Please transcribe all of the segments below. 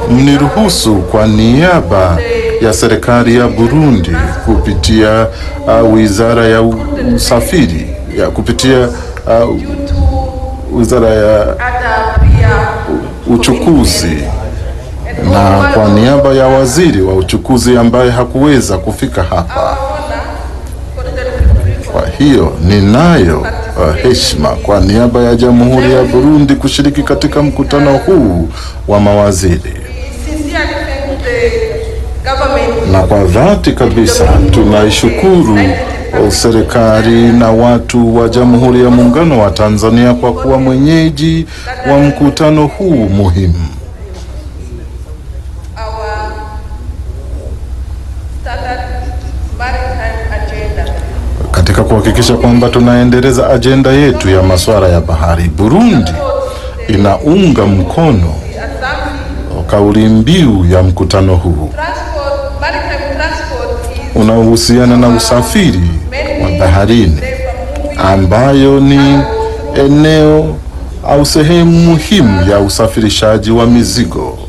mniruhusu kwa niaba ya serikali ya Burundi kupitia uh, wizara ya usafiri ya kupitia uh, wizara ya uchukuzi na kwa niaba ya waziri wa uchukuzi ambaye hakuweza kufika hapa. Kwa hiyo ninayo uh, heshima kwa niaba ya Jamhuri ya Burundi kushiriki katika mkutano huu wa mawaziri, na kwa dhati kabisa tunaishukuru serikali na watu wa Jamhuri ya Muungano wa Tanzania kwa kuwa mwenyeji wa mkutano huu muhimu. Katika kuhakikisha kwamba tunaendeleza ajenda yetu ya masuala ya bahari, Burundi inaunga mkono kauli mbiu ya mkutano huu unaohusiana na usafiri wa baharini ambayo ni eneo au sehemu muhimu ya usafirishaji wa mizigo.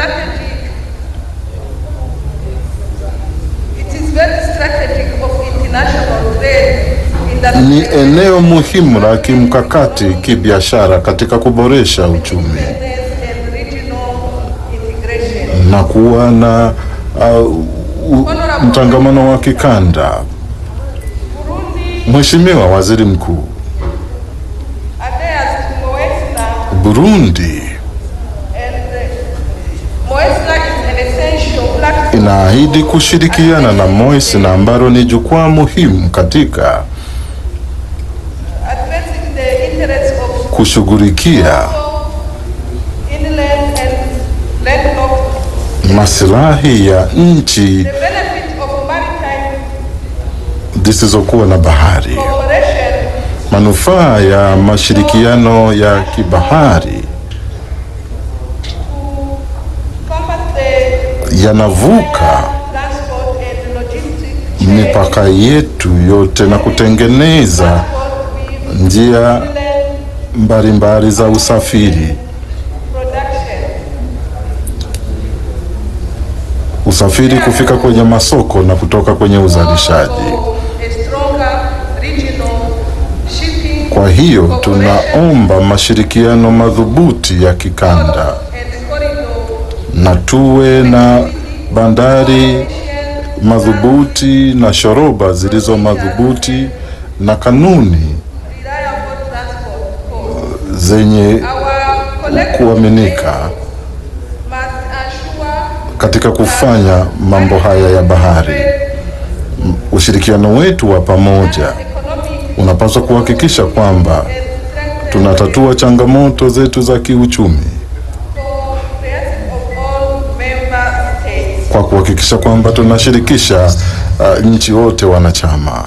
Ni eneo muhimu la kimkakati kibiashara katika kuboresha uchumi na kuwa na uh, mtangamano wa kikanda. Mheshimiwa Waziri Mkuu, Burundi inaahidi kushirikiana na Moisna ambalo ni jukwaa muhimu katika kushughulikia maslahi ya nchi zisizokuwa na bahari. Manufaa ya mashirikiano ya kibahari yanavuka mipaka yetu yote na kutengeneza njia mbalimbali za usafiri. Usafiri kufika kwenye masoko na kutoka kwenye uzalishaji. Kwa hiyo tunaomba mashirikiano madhubuti ya kikanda na tuwe na bandari madhubuti na shoroba zilizo madhubuti na kanuni zenye kuaminika katika kufanya mambo haya ya bahari. Ushirikiano wetu wa pamoja unapaswa kuhakikisha kwamba tunatatua changamoto zetu za kiuchumi kwa kuhakikisha kwamba tunashirikisha uh, nchi wote wanachama.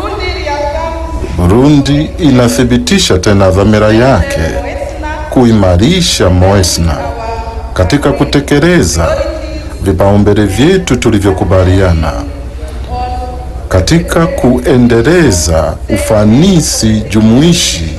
Burundi inathibitisha tena dhamira yake kuimarisha Moesna katika kutekeleza vipaumbele vyetu tulivyokubaliana katika kuendeleza ufanisi jumuishi,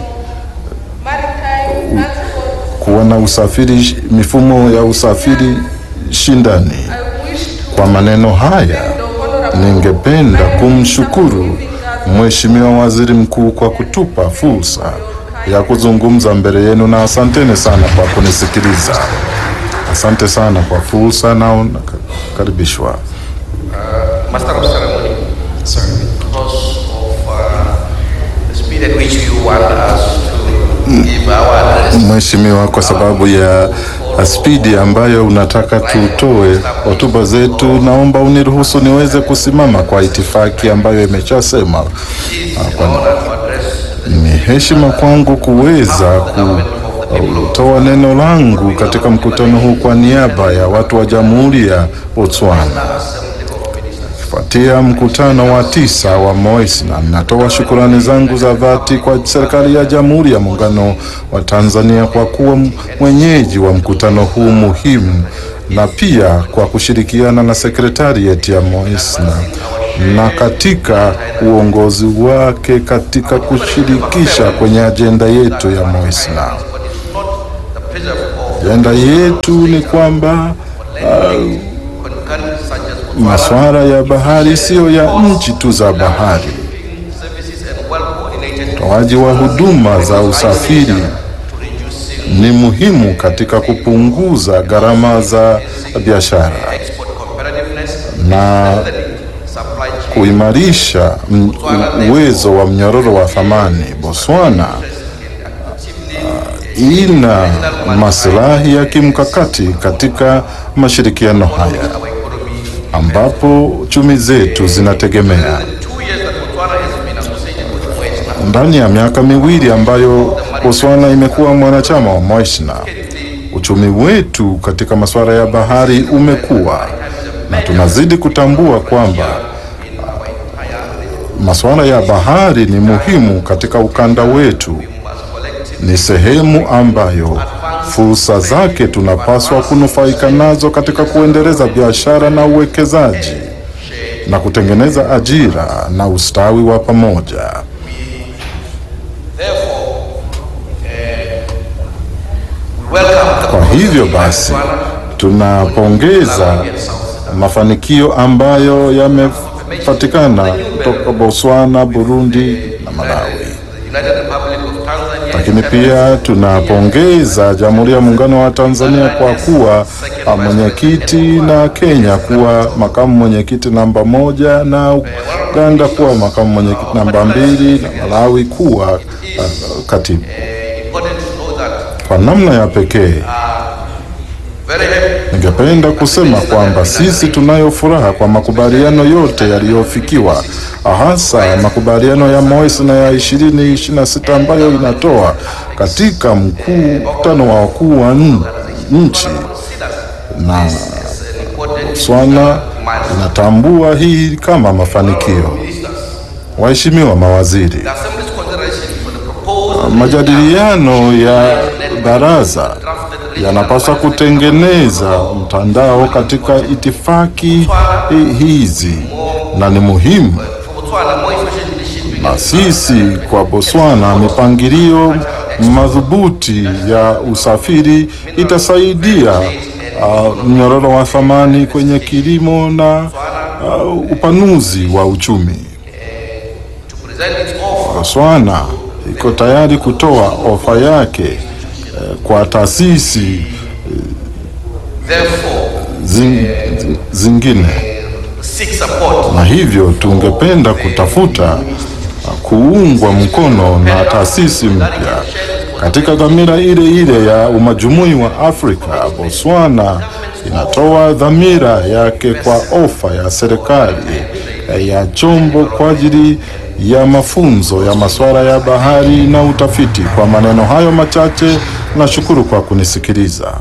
kuwa na usafiri, mifumo ya usafiri shindani. Kwa maneno haya, ningependa kumshukuru Mheshimiwa Waziri Mkuu kwa kutupa fursa ya kuzungumza mbele yenu, na asanteni sana kwa kunisikiliza. Asante sana kwa fursa na unakaribishwa. Master of Ceremony, Sir. because of uh, the speed at which you want us to give our address, Mheshimiwa, kwa sababu ya spidi ambayo unataka tutoe hotuba zetu, naomba uniruhusu niweze kusimama kwa itifaki ambayo imeshasema. it's an honor to address Ni heshima kwangu kuweza kutoa neno langu katika mkutano huu kwa niaba ya watu wa Jamhuri ya Botswana. Assembly of Ministers. Kufuatia mkutano wa tisa wa Moisna, natoa shukurani zangu za dhati kwa serikali ya Jamhuri ya Muungano wa Tanzania kwa kuwa mwenyeji wa mkutano huu muhimu na pia kwa kushirikiana na sekretarieti ya Moisna na katika uongozi wake katika kushirikisha kwenye ajenda yetu ya Moisna. But it's not the pleasure of Ajenda yetu ni kwamba concurrent such as Botswana, masuala ya bahari siyo ya nchi tu za bahari. services and well-coordinated Utoaji wa huduma za usafiri to reducing ni muhimu katika kupunguza gharama za biashara export competitiveness, na strengthening supply chain kuimarisha m- uwezo wa mnyororo wa thamani. Botswana ina maslahi ya kimkakati katika mashirikiano haya our economy. ambapo chumi zetu zinategemea. Two years that Botswana has been associated with Moesna, Ndani ya miaka miwili ambayo Botswana imekuwa mwanachama wa Moesna, uchumi wetu katika masuala ya bahari umekuwa na tunazidi kutambua kwamba masuala ya bahari ni muhimu katika ukanda wetu. Ni sehemu ambayo fursa zake tunapaswa kunufaika nazo katika kuendeleza biashara na uwekezaji na kutengeneza ajira na ustawi wa pamoja. welcome the Kwa hivyo basi tunapongeza mafanikio ambayo yamepatikana kutoka Botswana, Burundi na Malawi. United Republic of Tanzania, Lakini pia tunapongeza Jamhuri ya Muungano wa Tanzania kwa kuwa ah, mwenyekiti na Kenya kuwa makamu mwenyekiti namba moja na Uganda kuwa makamu mwenyekiti namba mbili na Malawi kuwa ah, katibu. important to know that Kwa namna ya pekee very happy Ningependa kusema kwamba sisi tunayo furaha kwa makubaliano yote yaliyofikiwa, hasa makubaliano ya Moesi na ya 2026 ambayo inatoa katika mkutano wa wakuu wa n- nchi na Botswana inatambua hii kama mafanikio. Waheshimiwa mawaziri, the Assembly's consideration for the proposed majadiliano ya baraza yanapaswa kutengeneza mtandao katika itifaki hi- hizi na ni muhimu for Botswana more efficient shipping na sisi kwa Botswana, mipangilio madhubuti ya usafiri itasaidia uh, mnyororo wa thamani kwenye kilimo na uh, upanuzi wa uchumi. to present its offer Botswana iko tayari kutoa ofa yake eh, kwa taasisi therefore zing, zingine, seek support na hivyo tungependa kutafuta uh, kuungwa mkono na taasisi mpya katika dhamira ile ile ya umajumui wa Afrika. Botswana inatoa dhamira yake kwa ofa ya serikali eh, ya chombo kwa ajili ya mafunzo ya masuala ya bahari na utafiti. Kwa maneno hayo machache, nashukuru kwa kunisikiliza.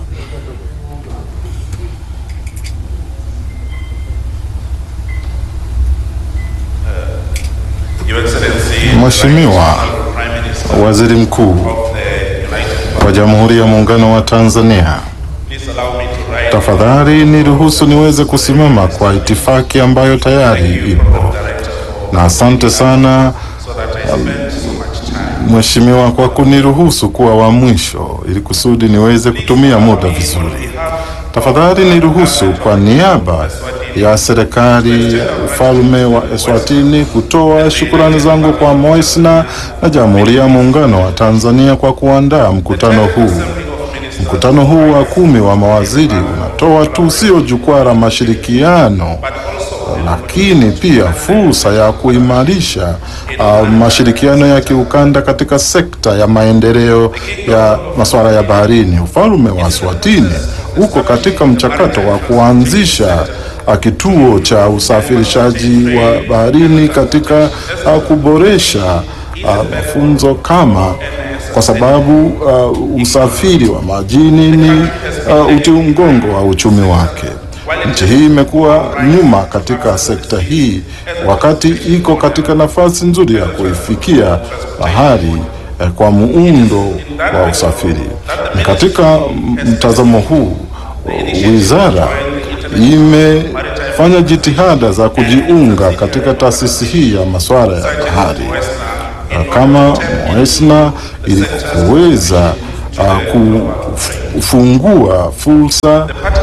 Your Excellency, Mheshimiwa Prime Minister Waziri Mkuu of the United wa Jamhuri ya Muungano wa Tanzania, Please allow me to write tafadhali niruhusu niweze kusimama kwa itifaki ambayo tayari ipo, na asante sana so that I spend so much time. Mheshimiwa kwa kuniruhusu kuwa wa mwisho ili kusudi niweze kutumia muda vizuri. Tafadhali niruhusu kwa niaba ya serikali ya ufalme wa Eswatini kutoa shukurani zangu kwa Moisna na Jamhuri ya Muungano wa Tanzania kwa kuandaa mkutano huu. Mkutano huu wa kumi wa mawaziri unatoa tu sio jukwaa la mashirikiano lakini pia fursa ya kuimarisha uh, mashirikiano ya kiukanda katika sekta ya maendeleo ya masuala ya baharini. Ufalme wa Swatini uko katika mchakato wa kuanzisha uh, kituo cha usafirishaji wa baharini katika uh, kuboresha uh, mafunzo kama kwa sababu uh, usafiri wa majini ni uh, uti mgongo wa uchumi wake. Nchi hii imekuwa nyuma katika sekta hii, wakati iko katika nafasi nzuri ya kuifikia bahari eh, kwa muundo wa usafiri. Ni katika mtazamo huu, wizara imefanya jitihada za kujiunga katika taasisi hii ya masuala ya bahari na kama Moesna ili kuweza uh, kufungua fursa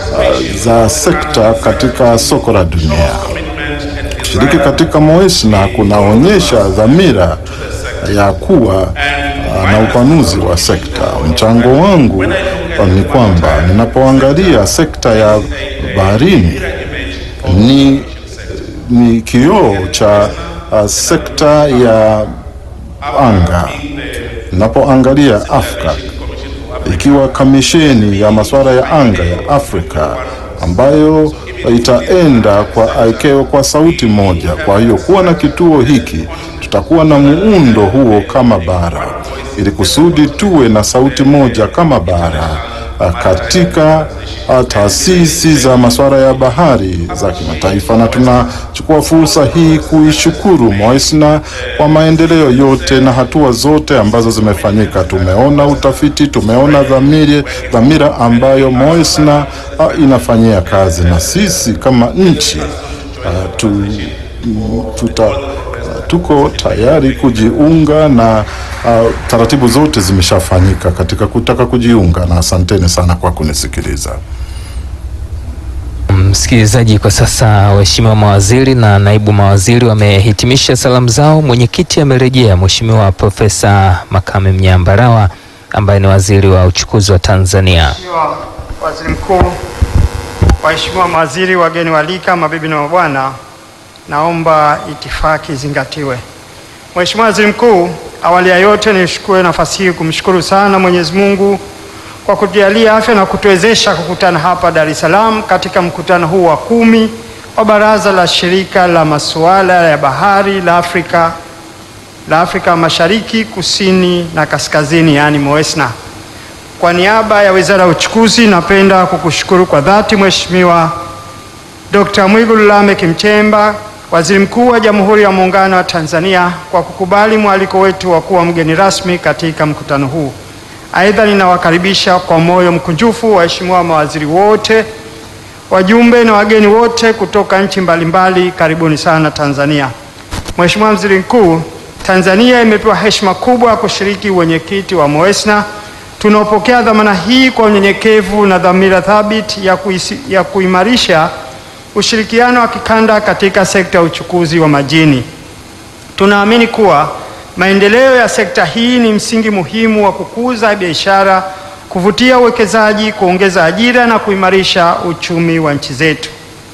uh, za sekta katika soko la dunia. Kushiriki katika MOESNA kunaonyesha dhamira ya kuwa uh, na upanuzi wa sekta. Mchango wangu uh, ni kwamba ninapoangalia sekta ya baharini ni, ni kioo cha uh, sekta ya anga. Ninapoangalia Afrika ikiwa kamisheni ya masuala ya anga ya Afrika ambayo itaenda kwa ICAO kwa sauti moja. Kwa hiyo kuwa na kituo hiki, tutakuwa na muundo huo kama bara, ili kusudi tuwe na sauti moja kama bara ah, katika ah, taasisi za masuala ya bahari za kimataifa, na tunachukua fursa hii kuishukuru MOESNA kwa maendeleo yote na hatua zote ambazo zimefanyika. Tumeona utafiti, tumeona dhamiri, dhamira ambayo MOESNA ah, inafanyia kazi, na sisi kama nchi ah, tu, tuta tuko tayari kujiunga na uh, taratibu zote zimeshafanyika katika kutaka kujiunga, na asanteni sana kwa kunisikiliza. Msikilizaji, kwa sasa waheshimiwa mawaziri na naibu mawaziri wamehitimisha salamu zao. Mwenyekiti amerejea, Mheshimiwa Profesa Makame Mnyambarawa ambaye ni waziri wa uchukuzi wa Tanzania. Mheshimiwa Waziri Mkuu, waheshimiwa mawaziri, wageni walika, mabibi na mabwana, naomba itifaki zingatiwe. Mheshimiwa Waziri Mkuu, awali ya yote nichukue nafasi hii kumshukuru sana Mwenyezi Mungu kwa kutujalia afya na kutuwezesha kukutana hapa Dar es Salaam katika mkutano huu wa kumi wa Baraza la Shirika la Masuala ya Bahari la Afrika la Afrika Mashariki, Kusini na Kaskazini, yaani MOESNA. Kwa niaba ya Wizara ya Uchukuzi, napenda kukushukuru kwa dhati Mheshimiwa Dr. Mwigulu Lameck Nchemba, Waziri Mkuu wa Jamhuri ya Muungano wa Tanzania kwa kukubali mwaliko wetu wa kuwa mgeni rasmi katika mkutano huu. Aidha, ninawakaribisha kwa moyo mkunjufu waheshimiwa mawaziri wote, wajumbe na wageni wote kutoka nchi mbalimbali. Karibuni sana Tanzania. Mheshimiwa Waziri Mkuu, Tanzania imepewa heshima kubwa ya kushiriki uwenyekiti wa MOESNA. Tunaopokea dhamana hii kwa unyenyekevu na dhamira thabiti ya, kuisi, ya kuimarisha ushirikiano wa kikanda katika sekta ya uchukuzi wa majini. Tunaamini kuwa maendeleo ya sekta hii ni msingi muhimu wa kukuza biashara, kuvutia uwekezaji, kuongeza ajira na kuimarisha uchumi wa nchi zetu.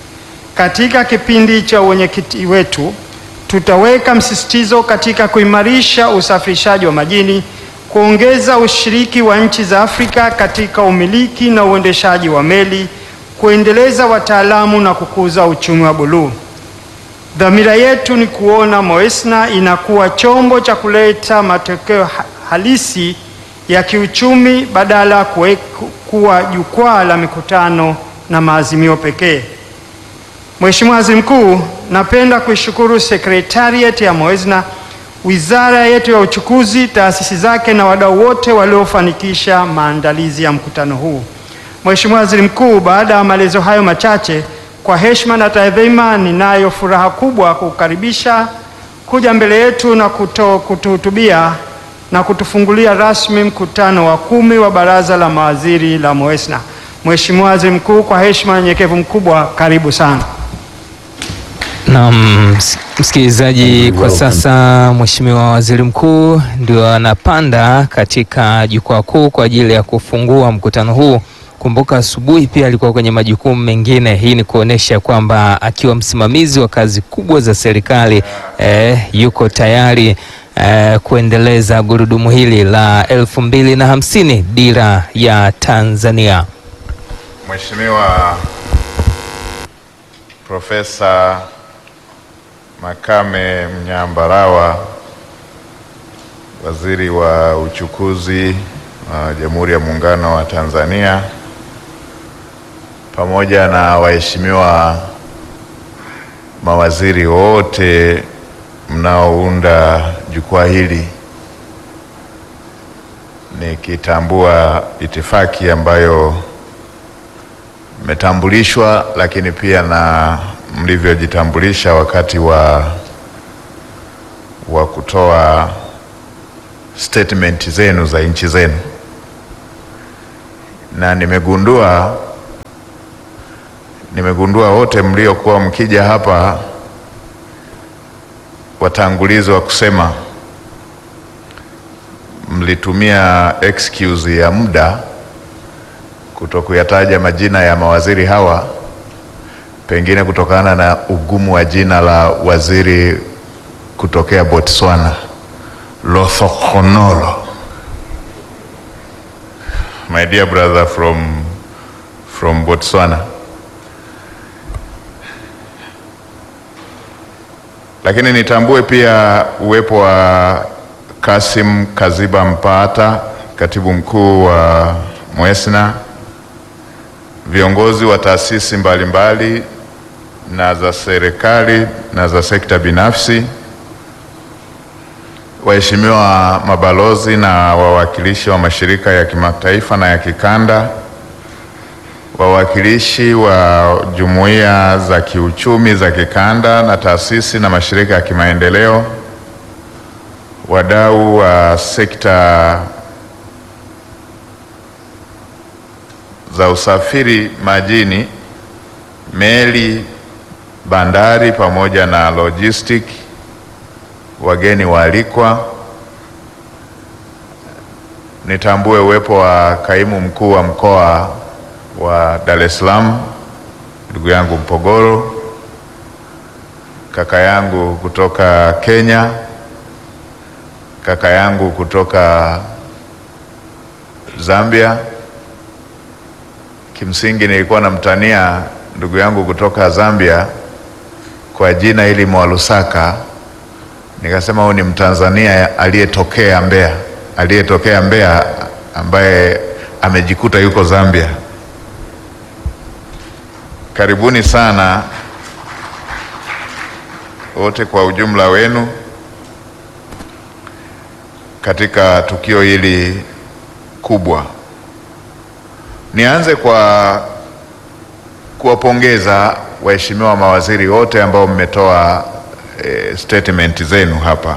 Katika kipindi cha uwenyekiti wetu, tutaweka msisitizo katika kuimarisha usafirishaji wa majini, kuongeza ushiriki wa nchi za Afrika katika umiliki na uendeshaji wa meli, kuendeleza wataalamu na kukuza uchumi wa buluu. Dhamira yetu ni kuona MOESNA inakuwa chombo cha kuleta matokeo ha- halisi ya kiuchumi badala ya kuwe- kuwa jukwaa la mikutano na maazimio pekee. Mheshimiwa Waziri Mkuu, napenda kuishukuru Secretariat ya MOESNA, wizara yetu ya uchukuzi, taasisi zake na wadau wote waliofanikisha maandalizi ya mkutano huu. Mheshimiwa Waziri Mkuu, baada ya maelezo hayo machache, kwa heshima na taadhima, ninayo furaha kubwa kukaribisha kuja mbele yetu na kuto- kutuhutubia na kutufungulia rasmi mkutano wa kumi wa Baraza la Mawaziri la MOESNA. Mheshimiwa Waziri Mkuu, kwa heshima na unyenyekevu mkubwa, karibu sana. Na ms- msikilizaji, kwa sasa Mheshimiwa Waziri Mkuu ndio anapanda katika jukwaa kuu kwa ajili ya kufungua mkutano huu. Kumbuka asubuhi pia alikuwa kwenye majukumu mengine. Hii ni kuonesha kwamba akiwa msimamizi wa kazi kubwa za serikali eh, yuko tayari eh, kuendeleza gurudumu hili la elfu mbili na hamsini dira ya Tanzania. Mheshimiwa Profesa Makame Mnyambarawa, Waziri wa Uchukuzi wa Jamhuri ya Muungano wa Tanzania, pamoja na waheshimiwa mawaziri wote mnaounda jukwaa hili, nikitambua itifaki ambayo mmetambulishwa lakini pia na mlivyojitambulisha wakati wa wa kutoa statement zenu za nchi zenu, na nimegundua nimegundua wote mliokuwa mkija hapa watangulizi wa kusema mlitumia excuse ya muda kutokuyataja majina ya mawaziri hawa, pengine kutokana na ugumu wa jina la waziri kutokea Botswana, Lothokhonolo. My dear brother from, from Botswana. Lakini nitambue pia uwepo wa Kasim Kaziba Mpata, katibu mkuu wa Mwesna, viongozi wa taasisi mbalimbali na za serikali na za sekta binafsi, waheshimiwa mabalozi na wawakilishi wa mashirika ya kimataifa na ya kikanda, wawakilishi wa jumuiya za kiuchumi za kikanda na taasisi na mashirika ya kimaendeleo, wadau wa sekta za usafiri majini, meli, bandari pamoja na logistic, wageni waalikwa, nitambue uwepo wa kaimu mkuu wa mkoa wa Dar es Salaam, ndugu yangu Mpogoro, kaka yangu kutoka Kenya, kaka yangu kutoka Zambia. Kimsingi nilikuwa namtania ndugu yangu kutoka Zambia kwa jina hili Mwalusaka, nikasema huyu ni Mtanzania aliyetokea Mbeya, aliyetokea Mbeya ambaye amejikuta yuko Zambia. Karibuni sana wote kwa ujumla wenu katika tukio hili kubwa. Nianze kwa kuwapongeza waheshimiwa mawaziri wote ambao mmetoa e, statement zenu hapa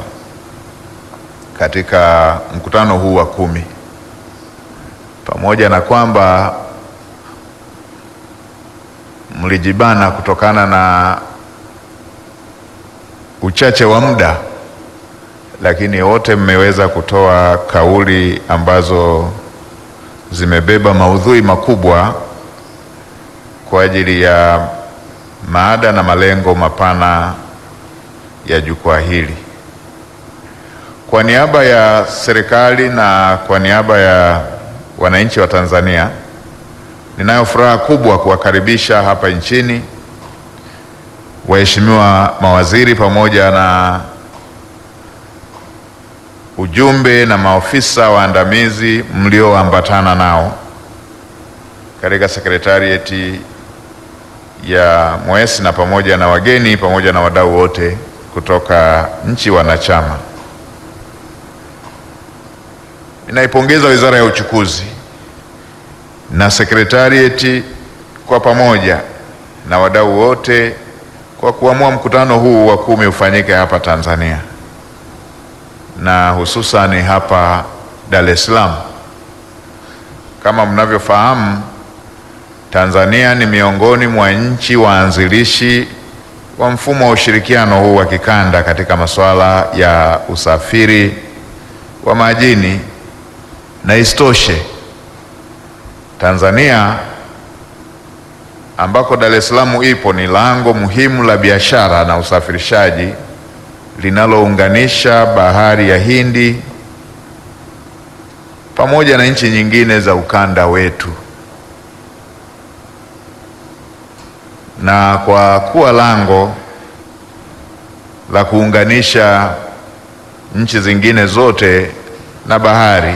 katika mkutano huu wa kumi, pamoja na kwamba mlijibana kutokana na uchache wa muda, lakini wote mmeweza kutoa kauli ambazo zimebeba maudhui makubwa kwa ajili ya maada na malengo mapana ya jukwaa hili. Kwa niaba ya serikali na kwa niaba ya wananchi wa Tanzania, ninayo furaha kubwa kuwakaribisha hapa nchini waheshimiwa mawaziri pamoja na ujumbe na maofisa waandamizi mlioambatana nao katika sekretarieti ya Mwesna pamoja na wageni pamoja na wadau wote kutoka nchi wanachama. Ninaipongeza Wizara ya Uchukuzi na sekretarieti kwa pamoja na wadau wote kwa kuamua mkutano huu wa kumi ufanyike hapa Tanzania na hususani hapa Dar es Salaam. Kama mnavyofahamu, Tanzania ni miongoni mwa nchi waanzilishi wa mfumo wa ushirikiano huu wa kikanda katika masuala ya usafiri wa majini, na isitoshe Tanzania ambako Dar es Salaam ipo ni lango muhimu la biashara na usafirishaji linalounganisha bahari ya Hindi pamoja na nchi nyingine za ukanda wetu. Na kwa kuwa lango la kuunganisha nchi zingine zote na bahari,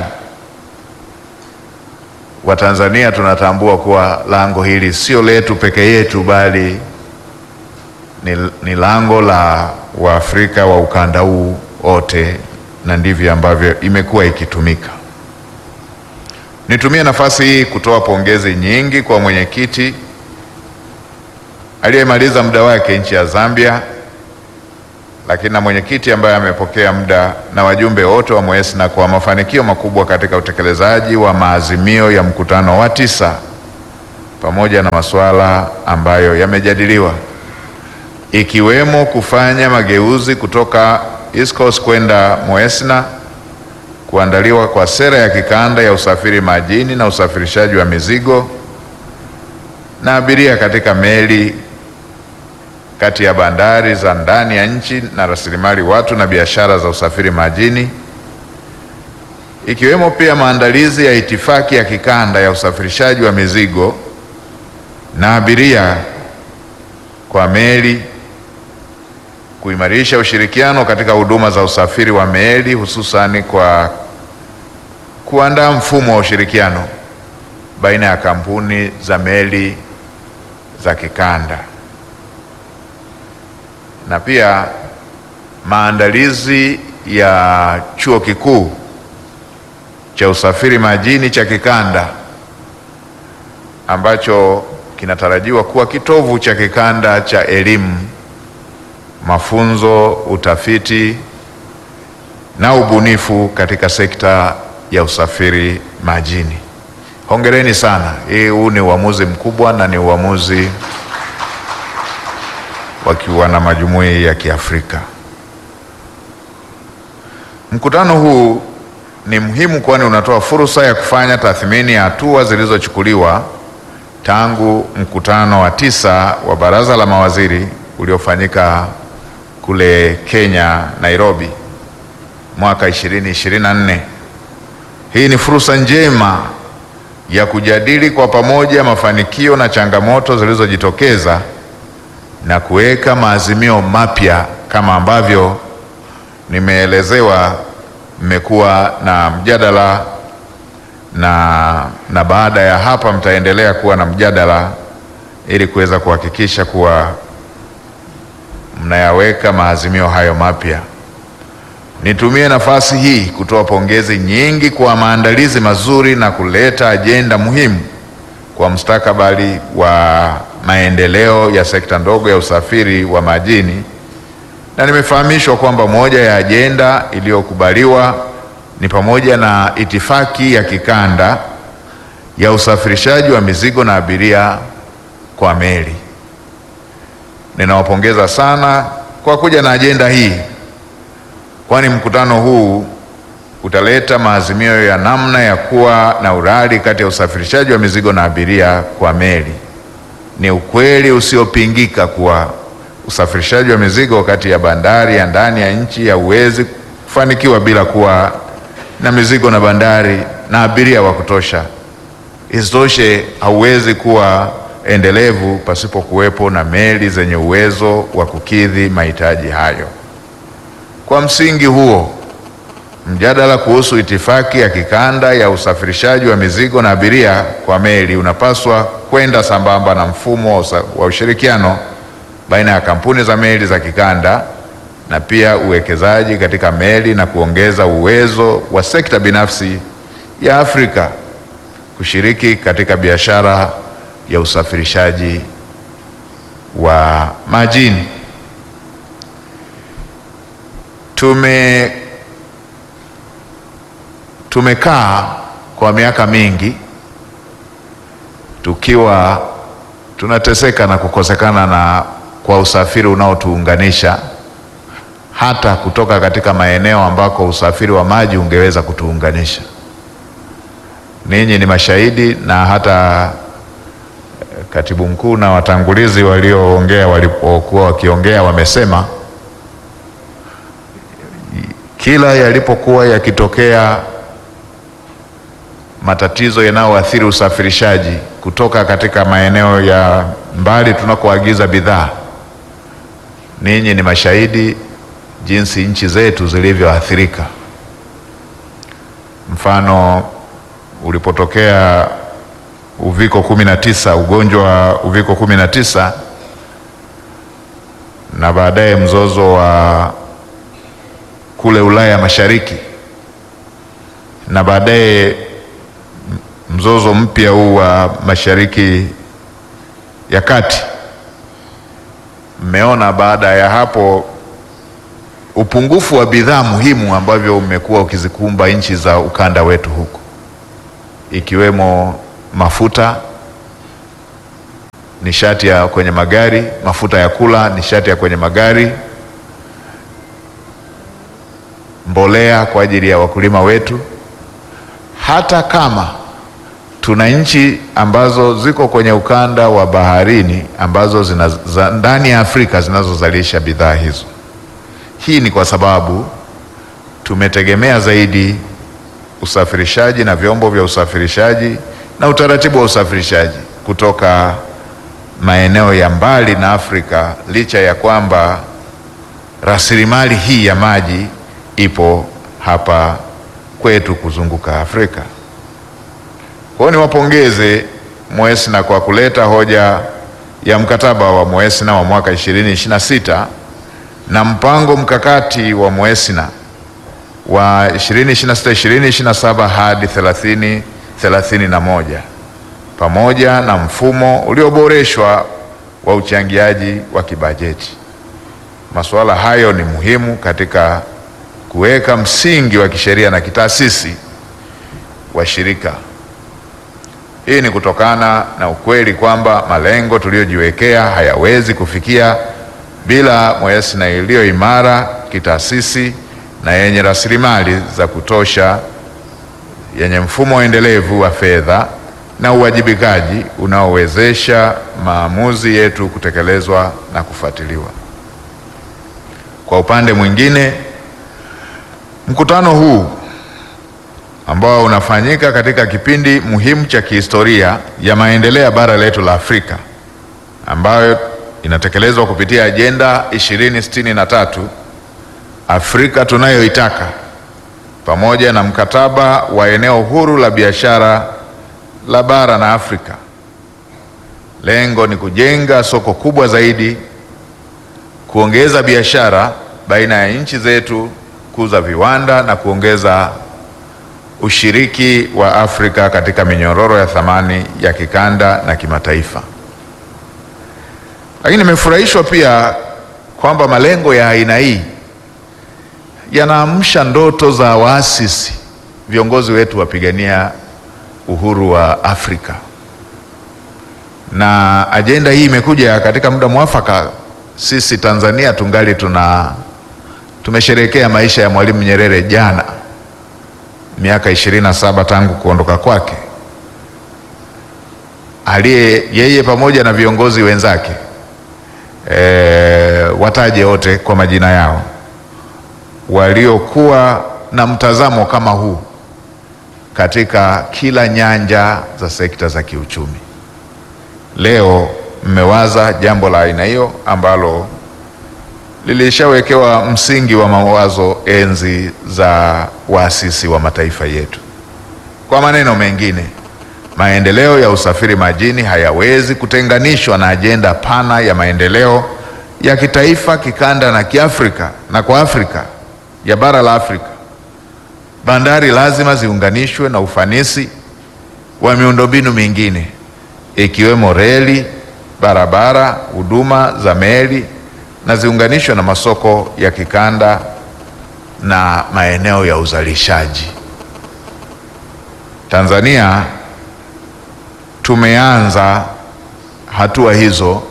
Watanzania tunatambua kuwa lango hili sio letu peke yetu, bali ni, ni lango la Waafrika wa ukanda huu wote, na ndivyo ambavyo imekuwa ikitumika. Nitumie nafasi hii kutoa pongezi nyingi kwa mwenyekiti aliyemaliza muda wake nchi ya Zambia, lakini na mwenyekiti ambaye amepokea muda na wajumbe wote wa Mwesna kwa mafanikio makubwa katika utekelezaji wa maazimio ya mkutano wa tisa pamoja na masuala ambayo yamejadiliwa ikiwemo kufanya mageuzi kutoka East Coast kwenda Moesna, kuandaliwa kwa sera ya kikanda ya usafiri majini na usafirishaji wa mizigo na abiria katika meli kati ya bandari za ndani ya nchi na rasilimali watu na biashara za usafiri majini ikiwemo pia maandalizi ya itifaki ya kikanda ya usafirishaji wa mizigo na abiria kwa meli, kuimarisha ushirikiano katika huduma za usafiri wa meli hususani kwa kuandaa mfumo wa ushirikiano baina ya kampuni za meli za kikanda na pia maandalizi ya chuo kikuu cha usafiri majini cha kikanda ambacho kinatarajiwa kuwa kitovu cha kikanda cha elimu, mafunzo, utafiti na ubunifu katika sekta ya usafiri majini. Hongereni sana. Hii huu ni uamuzi mkubwa na ni uamuzi wakiwa na majumui ya Kiafrika. Mkutano huu ni muhimu kwani unatoa fursa ya kufanya tathmini ya hatua zilizochukuliwa tangu mkutano wa tisa wa Baraza la Mawaziri uliofanyika kule Kenya, Nairobi mwaka 2024. Hii ni fursa njema ya kujadili kwa pamoja mafanikio na changamoto zilizojitokeza na kuweka maazimio mapya kama ambavyo nimeelezewa. Mmekuwa na mjadala na, na baada ya hapa mtaendelea kuwa na mjadala ili kuweza kuhakikisha kuwa mnayaweka maazimio hayo mapya. Nitumie nafasi hii kutoa pongezi nyingi kwa maandalizi mazuri na kuleta ajenda muhimu kwa mustakabali wa maendeleo ya sekta ndogo ya usafiri wa majini, na nimefahamishwa kwamba moja ya ajenda iliyokubaliwa ni pamoja na itifaki ya kikanda ya usafirishaji wa mizigo na abiria kwa meli. Ninawapongeza sana kwa kuja na ajenda hii, kwani mkutano huu utaleta maazimio ya namna ya kuwa na urari kati ya usafirishaji wa mizigo na abiria kwa meli. Ni ukweli usiopingika kuwa usafirishaji wa mizigo kati ya bandari ya ndani ya nchi hauwezi kufanikiwa bila kuwa na mizigo na bandari na abiria wa kutosha. Isitoshe, hauwezi kuwa endelevu pasipo kuwepo na meli zenye uwezo wa kukidhi mahitaji hayo. Kwa msingi huo, mjadala kuhusu itifaki ya kikanda ya usafirishaji wa mizigo na abiria kwa meli unapaswa kwenda sambamba na mfumo wa, usa, wa ushirikiano baina ya kampuni za meli za kikanda na pia uwekezaji katika meli na kuongeza uwezo wa sekta binafsi ya Afrika kushiriki katika biashara ya usafirishaji wa majini. Tume tumekaa kwa miaka mingi tukiwa tunateseka na kukosekana na kwa usafiri unaotuunganisha hata kutoka katika maeneo ambako usafiri wa maji ungeweza kutuunganisha. Ninyi ni mashahidi, na hata katibu mkuu na watangulizi walioongea walipokuwa wakiongea wamesema kila yalipokuwa yakitokea matatizo yanayoathiri usafirishaji kutoka katika maeneo ya mbali tunakoagiza bidhaa, ninyi ni mashahidi jinsi nchi zetu zilivyoathirika. Mfano, ulipotokea uviko kumi na tisa, ugonjwa wa uviko kumi na tisa na baadaye mzozo wa kule Ulaya Mashariki na baadaye mzozo mpya huu wa Mashariki ya Kati. Mmeona baada ya hapo upungufu wa bidhaa muhimu ambavyo umekuwa ukizikumba nchi za ukanda wetu huku, ikiwemo mafuta, nishati ya kwenye magari, mafuta ya kula, nishati ya kwenye magari, mbolea kwa ajili ya wakulima wetu. Hata kama tuna nchi ambazo ziko kwenye ukanda wa baharini ambazo zina, za, ndani ya Afrika zinazozalisha bidhaa hizo. Hii ni kwa sababu tumetegemea zaidi usafirishaji na vyombo vya usafirishaji na utaratibu wa usafirishaji kutoka maeneo ya mbali na Afrika, licha ya kwamba rasilimali hii ya maji ipo hapa kwetu kuzunguka Afrika. Kwa hiyo niwapongeze Moesna kwa kuleta hoja ya mkataba wa Moesna wa mwaka 2026 na mpango mkakati wa Moesna wa 2026 2027 hadi 30 31 pamoja na mfumo ulioboreshwa wa uchangiaji wa kibajeti. Masuala hayo ni muhimu katika kuweka msingi wa kisheria na kitaasisi wa shirika. Hii ni kutokana na ukweli kwamba malengo tuliyojiwekea hayawezi kufikia bila Moesna iliyo imara kitaasisi na yenye rasilimali za kutosha, yenye mfumo endelevu wa fedha na uwajibikaji unaowezesha maamuzi yetu kutekelezwa na kufuatiliwa. Kwa upande mwingine, mkutano huu ambao unafanyika katika kipindi muhimu cha kihistoria ya maendeleo ya bara letu la Afrika ambayo inatekelezwa kupitia ajenda 2063 Afrika tunayoitaka pamoja na mkataba wa eneo huru la biashara la bara na Afrika. Lengo ni kujenga soko kubwa zaidi, kuongeza biashara baina ya nchi zetu, kuza viwanda na kuongeza ushiriki wa Afrika katika minyororo ya thamani ya kikanda na kimataifa. Lakini nimefurahishwa pia kwamba malengo ya aina hii yanaamsha ndoto za waasisi, viongozi wetu wapigania uhuru wa Afrika, na ajenda hii imekuja katika muda mwafaka. Sisi Tanzania tungali tuna tumesherehekea maisha ya Mwalimu Nyerere jana, miaka ishirini na saba tangu kuondoka kwake, aliye yeye pamoja na viongozi wenzake e, wataje wote kwa majina yao waliokuwa na mtazamo kama huu katika kila nyanja za sekta za kiuchumi. Leo mmewaza jambo la aina hiyo ambalo lilishawekewa msingi wa mawazo enzi za waasisi wa mataifa yetu. Kwa maneno mengine, maendeleo ya usafiri majini hayawezi kutenganishwa na ajenda pana ya maendeleo ya kitaifa, kikanda na kiafrika na kwa Afrika ya bara la Afrika. Bandari lazima ziunganishwe na ufanisi wa miundombinu mingine ikiwemo reli, barabara, huduma za meli na ziunganishwe na masoko ya kikanda na maeneo ya uzalishaji. Tanzania tumeanza hatua hizo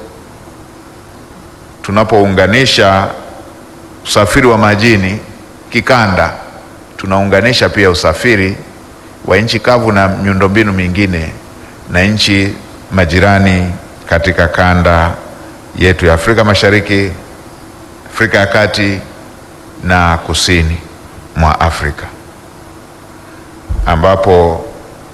tunapounganisha usafiri wa majini kikanda tunaunganisha pia usafiri wa nchi kavu na miundombinu mingine na nchi majirani katika kanda yetu ya Afrika Mashariki, Afrika ya Kati na kusini mwa Afrika, ambapo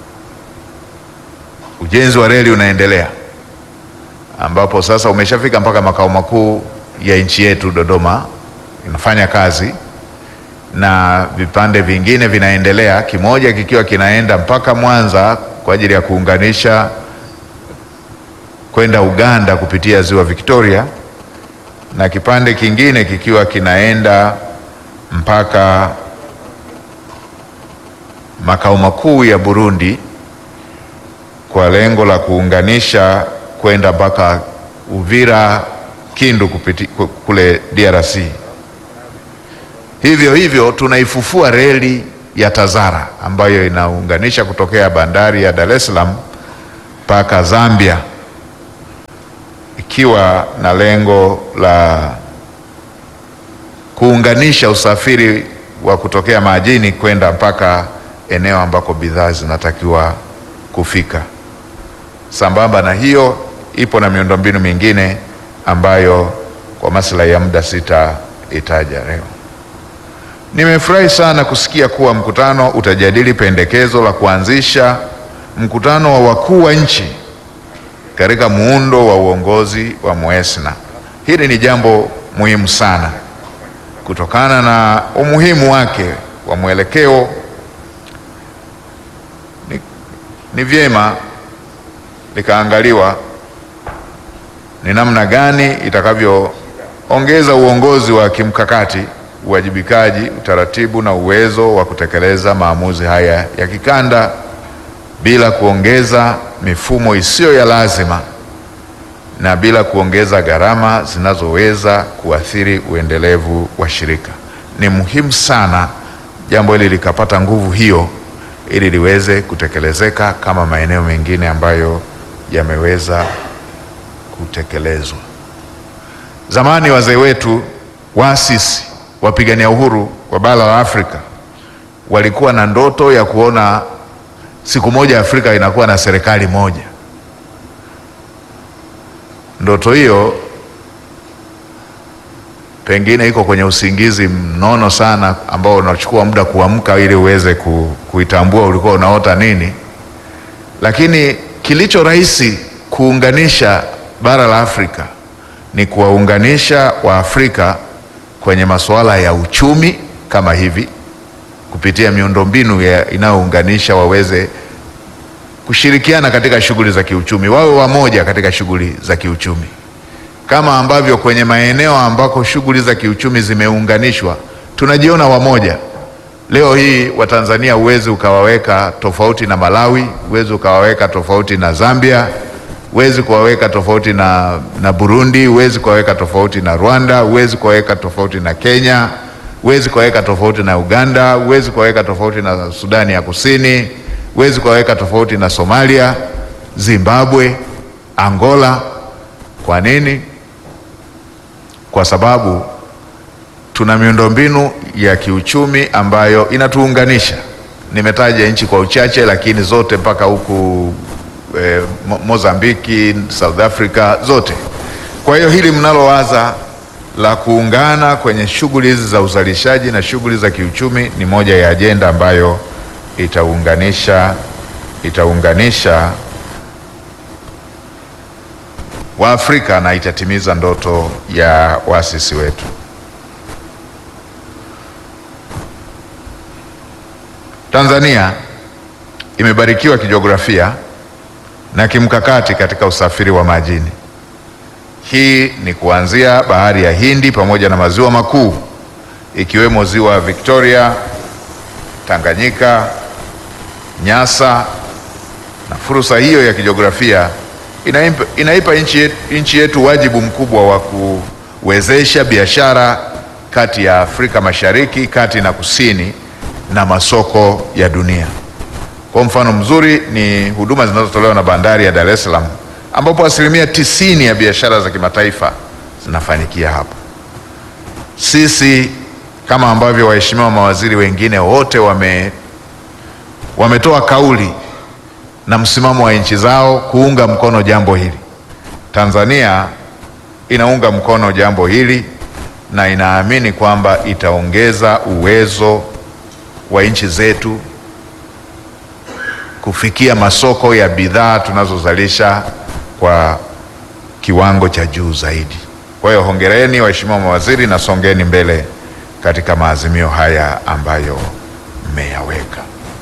ujenzi wa reli unaendelea, ambapo sasa umeshafika mpaka makao makuu ya nchi yetu Dodoma, inafanya kazi na vipande vingine vinaendelea, kimoja kikiwa kinaenda mpaka Mwanza kwa ajili ya kuunganisha kwenda Uganda kupitia ziwa Victoria, na kipande kingine kikiwa kinaenda mpaka makao makuu ya Burundi kwa lengo la kuunganisha kwenda mpaka Uvira, Kindu kupiti, kule DRC. Hivyo hivyo tunaifufua reli ya Tazara ambayo inaunganisha kutokea bandari ya Dar es Salaam mpaka Zambia ikiwa na lengo la kuunganisha usafiri wa kutokea majini kwenda mpaka eneo ambako bidhaa zinatakiwa kufika. Sambamba na hiyo, ipo na miundombinu mingine ambayo kwa maslahi ya muda sitaitaja leo. Nimefurahi sana kusikia kuwa mkutano utajadili pendekezo la kuanzisha mkutano wa wakuu wa nchi katika muundo wa uongozi wa MOESNA. Hili ni jambo muhimu sana kutokana na umuhimu wake wa mwelekeo. Ni, ni vyema likaangaliwa ni namna gani itakavyoongeza uongozi wa kimkakati, uwajibikaji, utaratibu na uwezo wa kutekeleza maamuzi haya ya kikanda bila kuongeza mifumo isiyo ya lazima na bila kuongeza gharama zinazoweza kuathiri uendelevu wa shirika. Ni muhimu sana jambo hili likapata nguvu hiyo ili liweze kutekelezeka kama maeneo mengine ambayo yameweza kutekelezwa. Zamani wazee wetu waasisi, wapigania uhuru wa bara la Afrika walikuwa na ndoto ya kuona siku moja Afrika inakuwa na serikali moja. Ndoto hiyo pengine iko kwenye usingizi mnono sana ambao unachukua muda kuamka ili uweze ku, kuitambua ulikuwa unaota nini, lakini kilicho rahisi kuunganisha bara la Afrika ni kuwaunganisha Waafrika kwenye masuala ya uchumi kama hivi kupitia miundombinu inayounganisha waweze kushirikiana katika shughuli za kiuchumi, wawe wamoja katika shughuli za kiuchumi, kama ambavyo kwenye maeneo ambako shughuli za kiuchumi zimeunganishwa tunajiona wamoja. Leo hii Watanzania huwezi ukawaweka tofauti na Malawi, huwezi ukawaweka tofauti na Zambia, huwezi kuwaweka tofauti na, na Burundi, huwezi kuwaweka tofauti na Rwanda, huwezi kuwaweka tofauti na Kenya, huwezi kuwaweka tofauti na Uganda, huwezi kuwaweka tofauti na Sudani ya Kusini, huwezi kuwaweka tofauti na Somalia, Zimbabwe, Angola. Kwa nini? Kwa sababu tuna miundombinu ya kiuchumi ambayo inatuunganisha. Nimetaja nchi kwa uchache, lakini zote mpaka huku eh, Mozambiki, South Africa, zote. Kwa hiyo hili mnalowaza la kuungana kwenye shughuli hizi za uzalishaji na shughuli za kiuchumi ni moja ya ajenda ambayo itaunganisha itaunganisha Waafrika na itatimiza ndoto ya waasisi wetu. Tanzania imebarikiwa kijiografia na kimkakati katika usafiri wa majini. Hii ni kuanzia bahari ya Hindi pamoja na maziwa makuu ikiwemo ziwa Victoria, Tanganyika, Nyasa, na fursa hiyo ya kijiografia inaipa, inaipa nchi yetu, nchi yetu wajibu mkubwa wa kuwezesha biashara kati ya Afrika Mashariki, kati na kusini na masoko ya dunia. Kwa mfano mzuri ni huduma zinazotolewa na bandari ya Dar es Salaam ambapo asilimia tisini ya biashara za kimataifa zinafanyikia hapa. Sisi kama ambavyo waheshimiwa mawaziri wengine wote wame wametoa kauli na msimamo wa nchi zao kuunga mkono jambo hili. Tanzania inaunga mkono jambo hili na inaamini kwamba itaongeza uwezo wa nchi zetu kufikia masoko ya bidhaa tunazozalisha kwa kiwango cha juu zaidi. Kwa hiyo hongereni waheshimiwa mawaziri na songeni mbele katika maazimio haya ambayo mmeyaweka.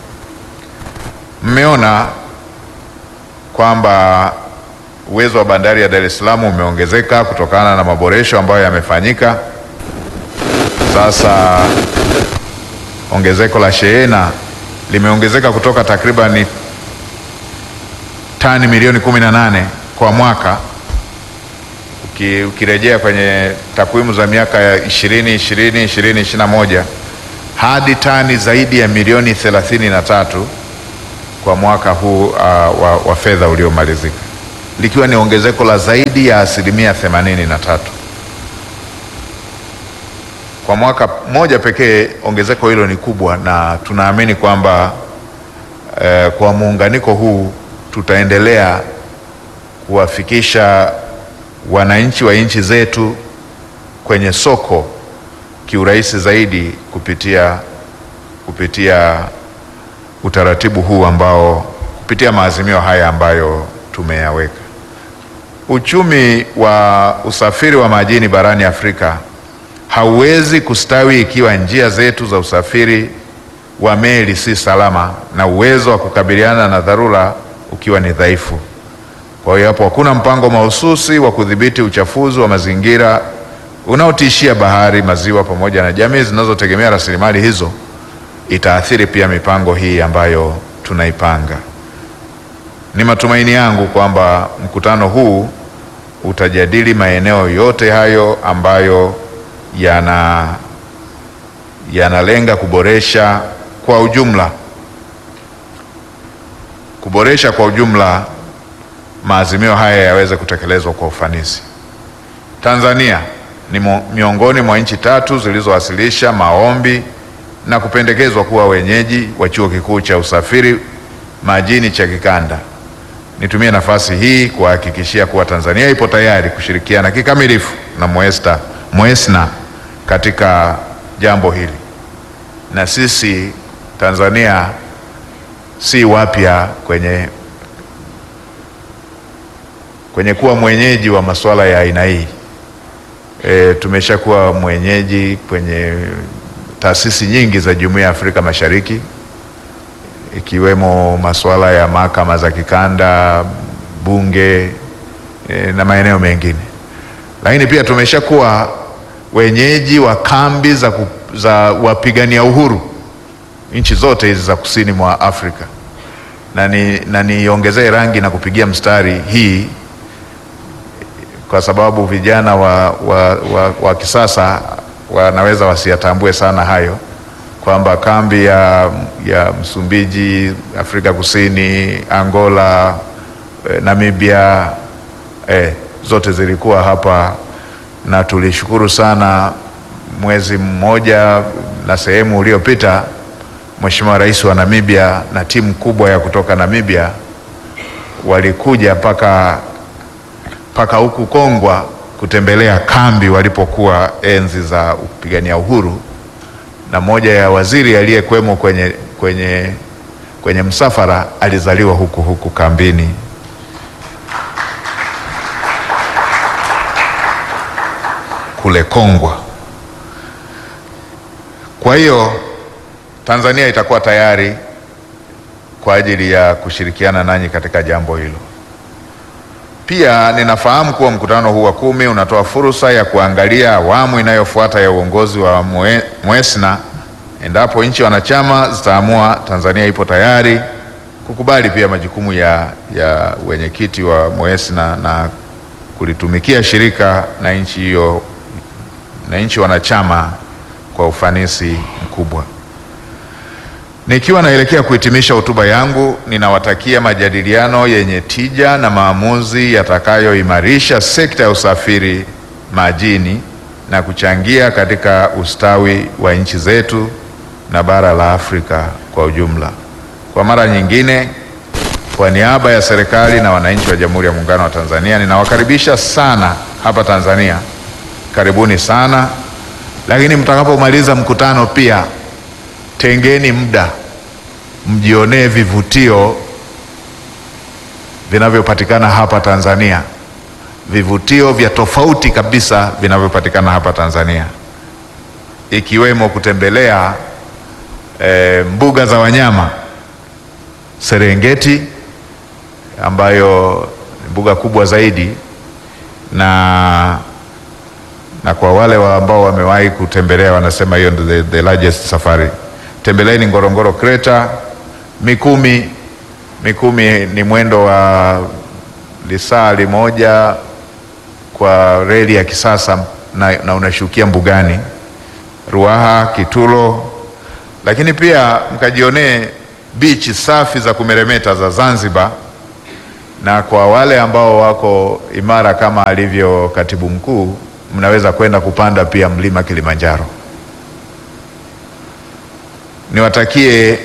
Mmeona kwamba uwezo wa bandari ya Dar es Salaam umeongezeka kutokana na maboresho ambayo yamefanyika. Sasa ongezeko la shehena limeongezeka kutoka takribani tani milioni kumi na nane kwa mwaka uki, ukirejea kwenye takwimu za miaka ya ishirini ishirini ishirini ishirini na moja hadi tani zaidi ya milioni thelathini na tatu kwa mwaka huu uh, wa, wa fedha uliomalizika. likiwa ni ongezeko la zaidi ya asilimia themanini na tatu. Kwa mwaka mmoja pekee ongezeko hilo ni kubwa, na tunaamini kwamba eh, kwa muunganiko huu tutaendelea kuwafikisha wananchi wa nchi zetu kwenye soko kiurahisi zaidi kupitia kupitia utaratibu huu ambao kupitia maazimio haya ambayo tumeyaweka. Uchumi wa usafiri wa majini barani Afrika hauwezi kustawi ikiwa njia zetu za usafiri wa meli si salama na uwezo wa kukabiliana na dharura ukiwa ni dhaifu. Kwa hiyo hapo hakuna mpango mahususi wa kudhibiti uchafuzi wa mazingira unaotishia bahari, maziwa pamoja na jamii zinazotegemea rasilimali hizo, itaathiri pia mipango hii ambayo tunaipanga. Ni matumaini yangu kwamba mkutano huu utajadili maeneo yote hayo ambayo yana yanalenga kuboresha kwa ujumla kuboresha kwa ujumla maazimio haya yaweze kutekelezwa kwa ufanisi. Tanzania ni mo- miongoni mwa nchi tatu zilizowasilisha maombi na kupendekezwa kuwa wenyeji wa chuo kikuu cha usafiri majini cha kikanda. Nitumie nafasi hii kuhakikishia kuwa Tanzania ipo tayari kushirikiana kikamilifu na Moesta, Moesna katika jambo hili, na sisi Tanzania si wapya kwenye kwenye kuwa mwenyeji wa masuala ya aina hii. E, tumeshakuwa mwenyeji kwenye taasisi nyingi za Jumuiya ya Afrika Mashariki ikiwemo masuala ya mahakama za kikanda, bunge e, na maeneo mengine, lakini pia tumeshakuwa wenyeji wa kambi za, ku, za wapigania uhuru nchi zote hizi za kusini mwa Afrika, na ni, na niongezee rangi na kupigia mstari hii kwa sababu vijana wa, wa, wa, wa kisasa wanaweza wasiyatambue sana hayo kwamba kambi ya, ya Msumbiji, Afrika Kusini, Angola, eh, Namibia eh, zote zilikuwa hapa na tulishukuru sana mwezi mmoja na sehemu uliopita Mheshimiwa Rais wa Namibia na timu kubwa ya kutoka Namibia walikuja mpaka mpaka huku Kongwa kutembelea kambi walipokuwa enzi za kupigania uhuru, na moja ya waziri aliyekwemo kwenye, kwenye, kwenye msafara alizaliwa huku huku kambini. kule Kongwa. Kwa hiyo Tanzania itakuwa tayari kwa ajili ya kushirikiana nanyi katika jambo hilo. Pia ninafahamu kuwa mkutano huu wa kumi unatoa fursa ya kuangalia awamu inayofuata ya uongozi wa Mwe- Mwesna endapo nchi wanachama zitaamua Tanzania ipo tayari kukubali pia majukumu ya, ya wenyekiti wa Mwesna na kulitumikia shirika na nchi hiyo na nchi wanachama kwa ufanisi mkubwa. Nikiwa naelekea kuhitimisha hotuba yangu, ninawatakia majadiliano yenye tija na maamuzi yatakayoimarisha sekta ya usafiri majini na kuchangia katika ustawi wa nchi zetu na bara la Afrika kwa ujumla. Kwa mara nyingine, kwa niaba ya serikali na wananchi wa Jamhuri ya Muungano wa Tanzania, ninawakaribisha sana hapa Tanzania. Karibuni sana, lakini mtakapomaliza mkutano pia tengeni muda mjionee vivutio vinavyopatikana hapa Tanzania, vivutio vya tofauti kabisa vinavyopatikana hapa Tanzania, ikiwemo kutembelea e, mbuga za wanyama Serengeti ambayo ni mbuga kubwa zaidi na na kwa wale wa ambao wamewahi kutembelea wanasema hiyo ndio the, the largest safari. Tembeleeni Ngorongoro Crater, Mikumi. Mikumi ni mwendo wa lisaa limoja kwa reli ya kisasa na, na unashukia mbugani. Ruaha, Kitulo, lakini pia mkajionee bichi safi za kumeremeta za Zanzibar na kwa wale ambao wako imara kama alivyo katibu mkuu, mnaweza kwenda kupanda pia mlima Kilimanjaro. Niwatakie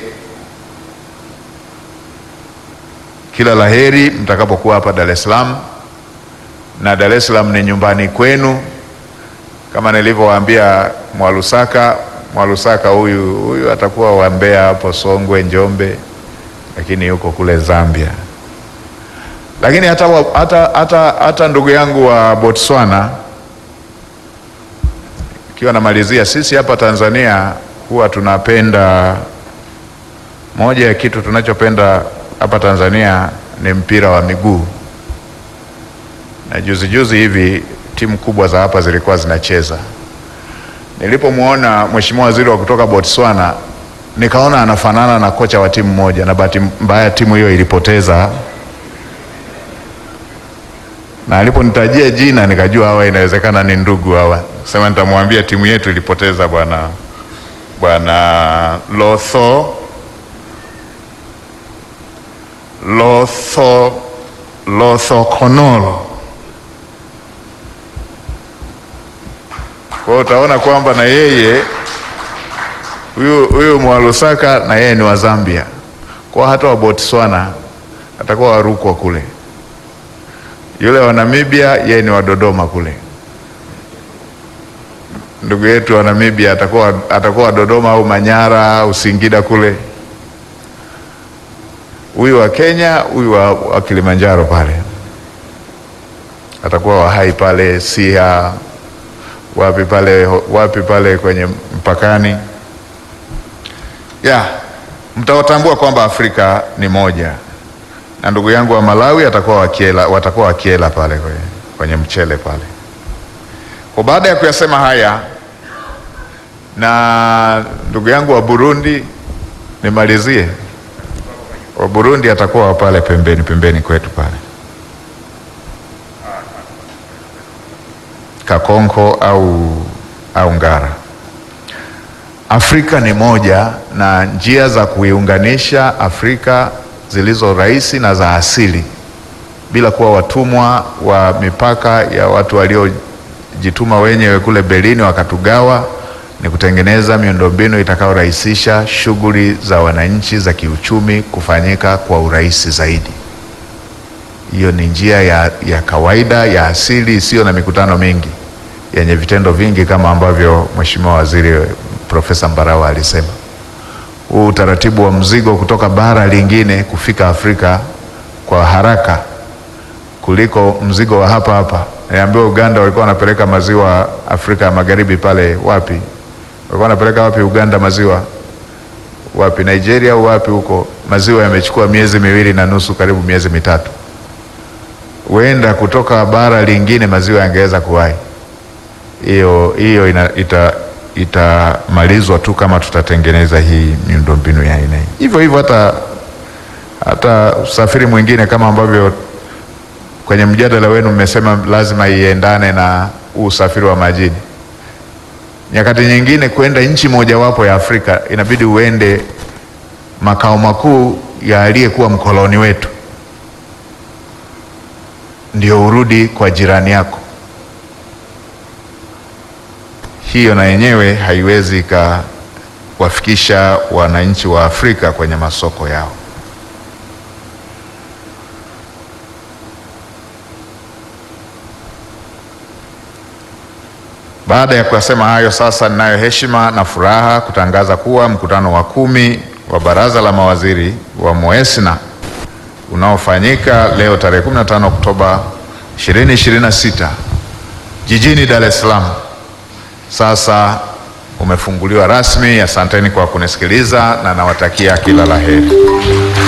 kila laheri mtakapokuwa hapa Dar es Salaam, na Dar es Salaam ni nyumbani kwenu, kama nilivyowaambia Mwalusaka. Mwalusaka huyu huyu atakuwa wa Mbeya hapo Songwe, Njombe, lakini yuko kule Zambia. Lakini hata, wa- hata, hata, hata ndugu yangu wa Botswana, ikiwa namalizia, sisi hapa Tanzania huwa tunapenda, moja ya kitu tunachopenda hapa Tanzania ni mpira wa miguu, na juzi juzi hivi timu kubwa za hapa zilikuwa zinacheza. Nilipomwona mheshimiwa waziri wa kutoka Botswana, nikaona anafanana na kocha wa timu moja, na bahati mbaya timu hiyo ilipoteza, na aliponitajia jina nikajua hawa inawezekana ni ndugu hawa. Sema nitamwambia timu yetu ilipoteza bwana bwana Lotho Lotho Lotho Konolo. Kwa hiyo utaona kwamba na yeye huyu huyu Mwalusaka na yeye ni wa Zambia, kwa hata wa Botswana atakuwa warukwa kule. Yule wa Namibia yeye ni wa Dodoma kule. Ndugu yetu wa Namibia atakuwa atakuwa wa Dodoma au Manyara au Singida kule. Huyu wa Kenya, huyu wa, wa Kilimanjaro pale atakuwa wa Hai pale Siha wapi pale wapi pale kwenye mpakani ya mtawatambua kwamba Afrika ni moja, na ndugu yangu wa Malawi atakuwa wakiela, watakuwa wakiela pale kwenye, kwenye mchele pale. Kwa baada ya kuyasema haya, na ndugu yangu wa Burundi nimalizie, wa Burundi atakuwa pale pembeni pembeni kwetu pale Kakonko au, au Ngara. Afrika ni moja na njia za kuiunganisha Afrika zilizo rahisi na za asili bila kuwa watumwa wa mipaka ya watu waliojituma wenyewe kule Berlin wakatugawa, ni kutengeneza miundombinu itakayorahisisha shughuli za wananchi za kiuchumi kufanyika kwa urahisi zaidi. Hiyo ni njia ya, ya kawaida ya asili isiyo na mikutano mingi yenye vitendo vingi kama ambavyo Mheshimiwa Waziri Profesa Mbarawa alisema. Huu utaratibu wa mzigo kutoka bara lingine kufika Afrika kwa haraka kuliko mzigo wa hapa hapa. Niambiwa Uganda walikuwa wanapeleka maziwa Afrika ya Magharibi pale wapi? Walikuwa wanapeleka wapi Uganda maziwa? Wapi Nigeria au wapi huko? Maziwa yamechukua miezi miwili na nusu karibu miezi mitatu. Huenda kutoka bara lingine maziwa yangeweza kuwahi. Hiyo hiyo ina- ita itamalizwa tu kama tutatengeneza hii miundombinu ya aina hii. Hivyo hivyo hata hata usafiri mwingine kama ambavyo kwenye mjadala wenu mmesema lazima iendane na huu usafiri wa majini. Nyakati nyingine kwenda nchi mojawapo ya Afrika inabidi uende makao makuu ya aliyekuwa mkoloni wetu, ndio urudi kwa jirani yako. Hiyo na yenyewe haiwezi ikawafikisha wananchi wa Afrika kwenye masoko yao. Baada ya kuyasema hayo, sasa ninayo heshima na furaha kutangaza kuwa mkutano wa kumi wa Baraza la Mawaziri wa MOESNA unaofanyika leo tarehe 15 Oktoba 2026 jijini Dar es Salaam sasa umefunguliwa rasmi. Asanteni kwa kunisikiliza na nawatakia kila la heri.